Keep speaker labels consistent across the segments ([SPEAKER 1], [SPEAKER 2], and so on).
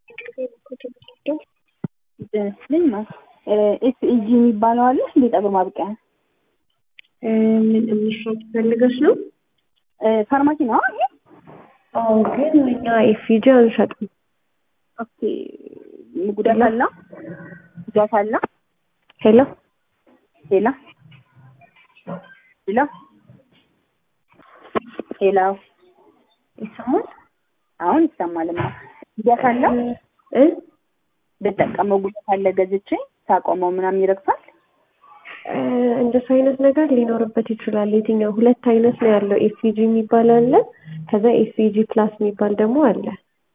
[SPEAKER 1] ይመስለኝ ኤስኢጂ የሚባለው አለ እንደ ፀጉር ማብቂያ
[SPEAKER 2] ምን የሚሸጥ ፈልገሽ ነው?
[SPEAKER 1] ፋርማሲ ነው ይሄ?
[SPEAKER 2] አዎ፣ ግን እኛ ኤፍጂ አንሸጥም።
[SPEAKER 1] ኦኬ ጉዳት አለ ጉዳት አለ።
[SPEAKER 2] ሄሎ
[SPEAKER 1] ሄላ ሄላ ሄላ
[SPEAKER 2] ይሰማል?
[SPEAKER 1] አሁን ይሰማልማ። ጉዳት አለ
[SPEAKER 2] እ
[SPEAKER 1] ብጠቀመው ጉዳት አለ ገዝቼ ሳቆመው ምናምን ይረግፋል።
[SPEAKER 2] እንደሱ አይነት ነገር ሊኖርበት ይችላል። የትኛው ሁለት አይነት ነው ያለው። ኤፍጂ የሚባል አለ፣ ከዛ ኤፍጂ ፕላስ የሚባል ደግሞ አለ።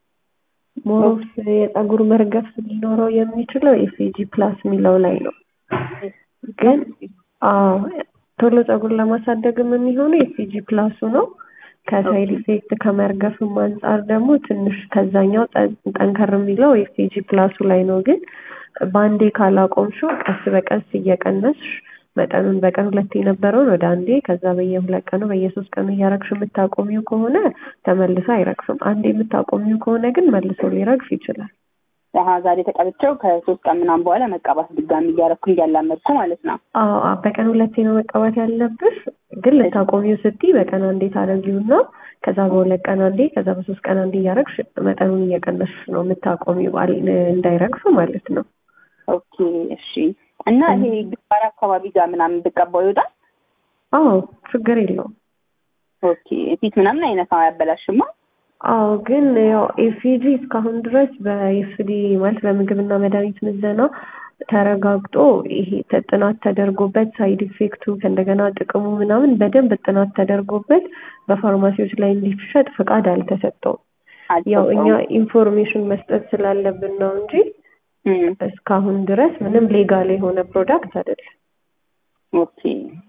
[SPEAKER 2] ሞሮስ የፀጉር መርገፍ ሊኖረው የሚችለው ኤፍጂ ፕላስ የሚለው ላይ ነው። ግን አዎ ቶሎ ፀጉር ለማሳደግም የሚሆነው ኤፍጂ ፕላሱ ነው። ከሳይድ ኢፌክት ከመርገፍም አንጻር ደግሞ ትንሽ ከዛኛው ጠንከር የሚለው ኤፍጂ ፕላሱ ላይ ነው። ግን በአንዴ ካላቆምሽው ቀስ በቀስ እየቀነስሽ መጠኑን በቀን ሁለት የነበረውን ወደ አንዴ ከዛ በየሁለት ቀኑ በየሶስት ቀኑ እያረግሽ የምታቆሚው ከሆነ ተመልሶ አይረግፍም። አንዴ የምታቆሚው ከሆነ ግን መልሶ ሊረግፍ ይችላል።
[SPEAKER 1] አሀ ዛሬ ተቀብቼው ከሶስት ቀን ምናምን በኋላ መቀባት ድጋሚ እያረኩ እያላመድኩ ማለት ነው።
[SPEAKER 2] አዎ በቀን ሁለቴ ነው መቀባት ያለብሽ። ግን ልታቆሚው ስትይ በቀን አንዴ ታደርጊውና ከዛ በሁለት ቀን አንዴ ከዛ በሶስት ቀን አንዴ እያረግሽ መጠኑን እየቀነስሽ ነው የምታቆሚው እንዳይረግፍ ማለት ነው።
[SPEAKER 1] ኦኬ እሺ። እና ይሄ ግንባር አካባቢ ጋር ምናምን ብቀባው ይወጣል?
[SPEAKER 2] አዎ ችግር የለውም።
[SPEAKER 1] ኦኬ ፊት ምናምን አይነት አያበላሽማ?
[SPEAKER 2] አዎ ግን ያው ኤፍጂ እስካሁን ድረስ በኤፍዲ ማለት በምግብና መድኃኒት ምዘና ተረጋግጦ ይሄ ጥናት ተደርጎበት ሳይድ ኢፌክቱ ከእንደገና ጥቅሙ ምናምን በደንብ ጥናት ተደርጎበት በፋርማሲዎች ላይ እንዲሸጥ ፍቃድ አልተሰጠውም። ያው እኛ ኢንፎርሜሽን መስጠት ስላለብን ነው እንጂ እስካሁን ድረስ ምንም ሌጋል የሆነ ፕሮዳክት አይደለም።
[SPEAKER 1] ኦኬ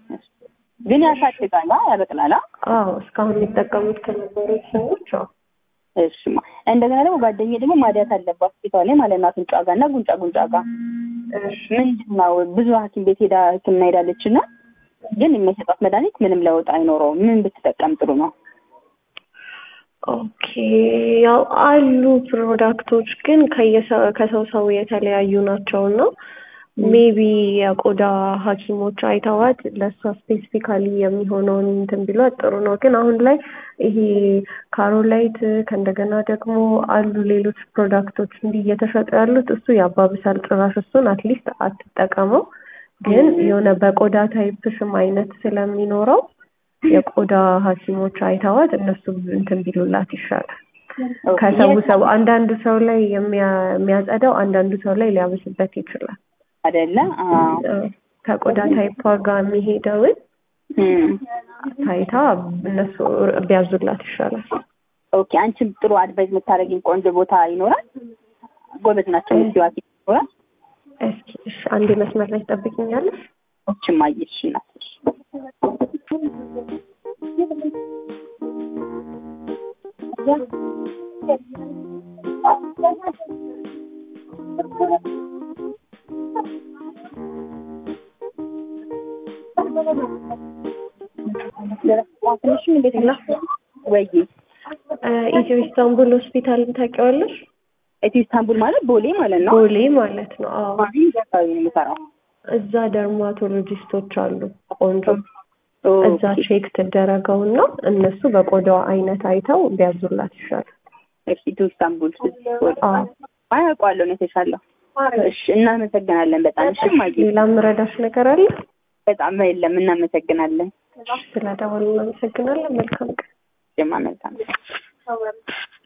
[SPEAKER 1] ግን ያሳድጋላ ያበቅላላ?
[SPEAKER 2] አዎ እስካሁን የሚጠቀሙት ከነበሩት ሰዎች አዎ።
[SPEAKER 1] እሺማ እንደገና ደግሞ ጓደኛዬ ደግሞ ማዲያት አለባት ፊቷ ላይ ማለት ነው አፍንጫ ጋር እና ጉንጫ ጉንጫ ጋር ምንድን ነው ብዙ ሐኪም ቤት ሄዳ ሕክምና ሄዳለች እና ግን የሚሰጣት መድኃኒት ምንም ለውጥ አይኖረውም። ምን ብትጠቀም ጥሩ ነው?
[SPEAKER 2] ኦኬ ያው አሉ ፕሮዳክቶች ግን ከሰው ሰው የተለያዩ ናቸው እና ሜቢ የቆዳ ሐኪሞች አይተዋት ለእሷ ስፔሲፊካሊ የሚሆነውን እንትን ቢሏት ጥሩ ነው። ግን አሁን ላይ ይሄ ካሮላይት ከእንደገና ደግሞ አሉ ሌሎች ፕሮዳክቶች እንዲህ እየተሸጡ ያሉት እሱ ያባብሳል። ጭራሽ እሱን አትሊስት አትጠቀመው። ግን የሆነ በቆዳ ታይፕሽም አይነት ስለሚኖረው የቆዳ ሐኪሞች አይተዋት እነሱ እንትን ቢሉላት ይሻላል። ከሰው ሰው አንዳንዱ ሰው ላይ የሚያጸዳው አንዳንዱ ሰው ላይ ሊያብስበት ይችላል።
[SPEAKER 1] አይደለ?
[SPEAKER 2] ከቆዳ ታይፕ ጋር የሚሄደውን ታይታ እነሱ ቢያዙላት ይሻላል።
[SPEAKER 1] ኦኬ አንቺም ጥሩ አድቫይዝ የምታደርጊኝ ቆንጆ ቦታ ይኖራል? ጎበዝ ናቸው ምስዋ ይኖራል?
[SPEAKER 2] እስኪ እሺ፣ አንዴ መስመር ላይ ትጠብቂኛለሽ?
[SPEAKER 1] ኦችም አየሽ እናትሽ ትንሽም እንዴት ነው ወይ?
[SPEAKER 2] ኢትዮ ኢስታንቡል ሆስፒታልን ታውቂዋለሽ?
[SPEAKER 1] ኢትዮ ኢስታንቡል ማለት ቦሌ ማለት ነው።
[SPEAKER 2] ቦሌ ማለት ነው። አዎ
[SPEAKER 1] አካባቢ ነው የምሰራው።
[SPEAKER 2] እዛ ደርማቶሎጂስቶች አሉ ቆንጆ። እዛ ቼክ ትደረገውና እነሱ በቆዳዋ አይነት አይተው ቢያዙላት ይሻላል።
[SPEAKER 1] እሺ ኢትዮ ኢስታንቡል አያውቀዋለሁ ነው የተሻለው። እሺ እናመሰግናለን በጣም እሺ። ማየ
[SPEAKER 2] ሌላ ምረዳሽ ነገር አለ?
[SPEAKER 1] በጣም የለም። እናመሰግናለን።
[SPEAKER 2] ስለደወሉ እናመሰግናለን። መልካም ቀን።
[SPEAKER 1] ጀማ መልካም